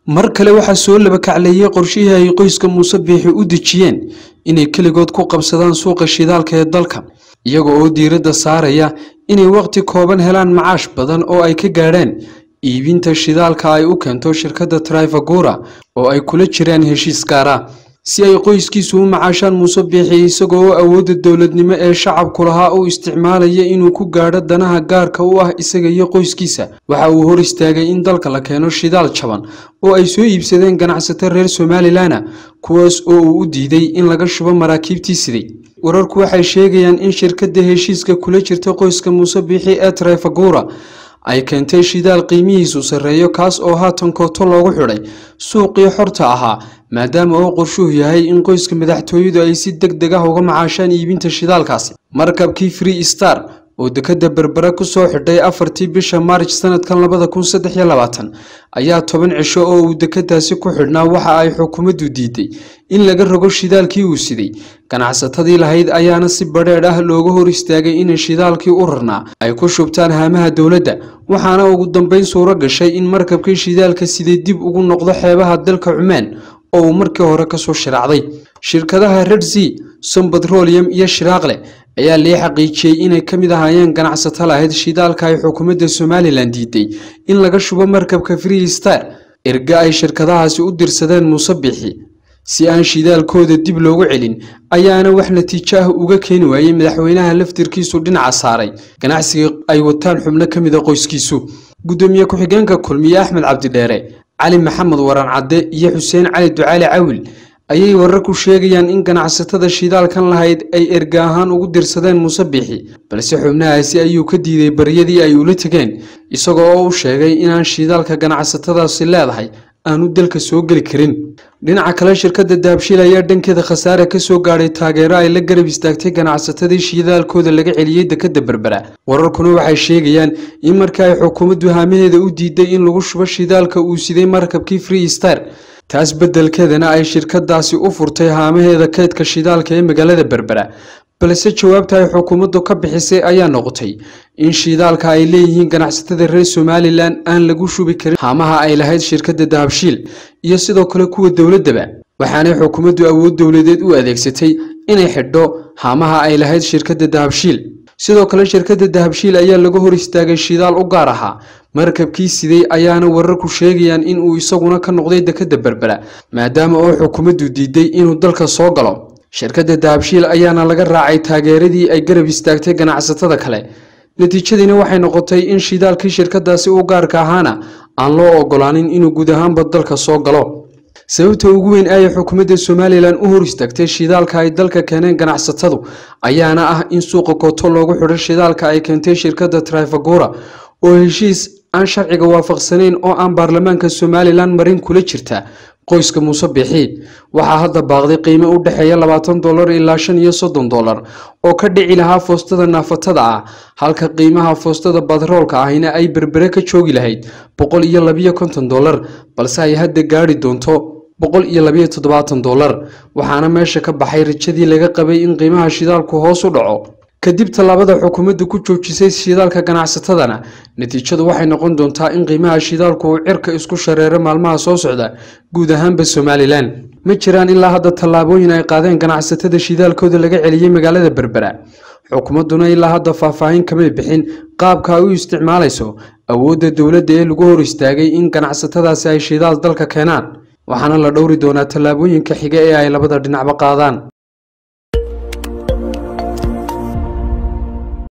mar kale waxaa soo labakacleeyey qorshihii ay qoyska muuse biixi u dejiyeen inay keligood ku qabsadaan suuqa shidaalka ee dalka iyaga oo diiradda saaraya inay waqti kooban helaan macaash badan oo ay ka gaadhaan iibinta shidaalka ay u keento shirkadda trifagura oo ay kula jiraan heshiis gaara si ay qoyskiisu u macaashaan muuse biixi isagoo oo awoodda dowladnimo ee shacabku lahaa u isticmaalaya inuu ku gaadho danaha gaarka u ah isaga iyo qoyskiisa waxa uu hor istaagay in dalka la keeno shidaal jaban oo ay soo iibsadeen ganacsato reer somalilanna kuwaas oo uu u diiday in laga shubo maraakiibtii siday wararku waxay sheegayaan in shirkadda heshiiska kula jirta qoyska muuse biixi ee trifagura ay keentay shidaal qiimihiisu sarreeyo kaas oo haatan kooto loogu xidhay suuqii xorta ahaa maadaama oo qorshuhu yahay in qoyska madaxtooyadu ay si deg deg ah uga macaashaan iibinta shidaalkaasi markabkii free star oo dekadda berbera ku soo xidhay afartii bisha maarj sanadkan labada kun saddex iyo labaatan ayaa toban cisho oo uu dekadaasi ku xidhnaa waxa ay xukuumaddu diiday in laga rogo shidaalkii uu siday ganacsatadii lahayd ayaana si badheedh ah looga hor istaagay inay shidaalkii u rarnaa ay ku shubtaan haamaha dowladda waxaana ugu dambeyn suuro gashay in markabkii shidaalka siday dib ugu noqdo xeebaha dalka cumaan oo uu markii hore kasoo shiraacday shirkadaha redzi sombatrolium iyo shiraaqle ayaa lee xaqiijiyey inay ka mid ahaayeen ganacsato lahayd shidaalka ay xukuumadda somalilan diiday in laga shubo markabka free star erga ay shirkadahaasi u dirsadeen muuse biixi si aan shidaalkooda dib loogu celin ayaana wax natiijo ah uga keeni waayey madaxweynaha laftirkiisu dhinaca saaray ganacsiga ay wataan xubno ka mid a qoyskiisu guddoomiye ku-xigeenka kulmiye axmed cabdidheere cali maxamed waran cadde iyo xuseen cali ducaali cawil ayay wararku sheegayaan in ganacsatada shidaalkan lahayd ay erga ahaan ugu dirsadeen muuse biixi balse xubnahaasi ayuu ka diiday baryadii ay ula tegeen isagoo oo u sheegay inaan shidaalka ganacsatadaasi leedahay aanu dalka soo geli karin dhinaca kale shirkadda dahabshiil ayaa dhankeeda khasaare ka soo gaadhay taageero ay la garab istaagtay ganacsatadii shidaalkooda laga celiyey dekadda berbera wararkuna waxay sheegayaan in markii ay xukuumaddu haamaheeda u diiday in lagu shubo shidaalka uu siday markabkii free star taas beddelkeedana ay shirkadaasi u furtay haamaheeda kaydka shidaalka ee magaalada berbera balse jawaabta ay xukuumaddu ka bixisay ayaa noqotay in shidaalka ay leeyihiin ganacsatada reer somalilan aan lagu shubi karin haamaha ay lahayd shirkadda dahabshiil iyo sidoo kale kuwa dowladdaba waxaanay xukuumaddu awood dowladeed u adeegsatay inay xidho haamaha ay lahayd shirkadda dahabshiil sidoo kale shirkadda dahabshiil ayaa laga hor istaagay shidaal u gaar ahaa markabkii siday ayaana wararku sheegayaan in uu isaguna ka noqday dekadda berbera maadaama oo xukuumaddu diiday inuu dalka soo galo shirkadda dahabshiil ayaana laga raacay taageeradii ay garab istaagtay ganacsatada kale natiijadiina waxay noqotay in shidaalkii shirkadaasi u gaarka ahaana aan loo ogolaanin inuu guud ahaanba dalka soo galo sababta ugu weyn ayay xukuumadda somalilan u hor istaagtay shidaalka ay dalka keeneen ganacsatadu ayaana ah in suuqa kooto loogu xidho shidaalka ay keentay shirkadda trifagura oo heshiis aan sharciga waafaqsanayn oo aan baarlamaanka somalilan marin kula jirta qoyska muuse biixi waxaa hadda baaqday qiimo u dhexeeya labaatan dolar ilaa shan iyo soddon dolar oo ka dhici lahaa foostada naafatada ah halka qiimaha foostada batroolka ahina ay berbere ka joogi lahayd boqol iyo labiyo konton dolar balse ay hadda gaadhi doonto boqol iyo labiyo toddobaatan dolar waxaana meesha ka baxay rajadii laga qabay in qiimaha shidaalku hoos u dhaco kadib tallaabada xukuumaddu ku joojisay shidaalka ganacsatadana natiijadu waxay noqon doontaa in qiimaha shidaalku uu cirka isku shareero maalmaha soo socda guud ahaanba somalilan ma jiraan ilaa hadda tallaabooyin ay qaadeen ganacsatada shidaalkooda laga celiyey magaalada berbera xukuumadduna ilaa hadda faahfaahin kamay bixin qaabka ay u isticmaalayso awoodda dowladda ee lagu hor istaagay in ganacsatadaasi ay shidaal dalka keenaan waxaana la dhowri doonaa tallaabooyinka xiga ee ay labada dhinacba qaadaan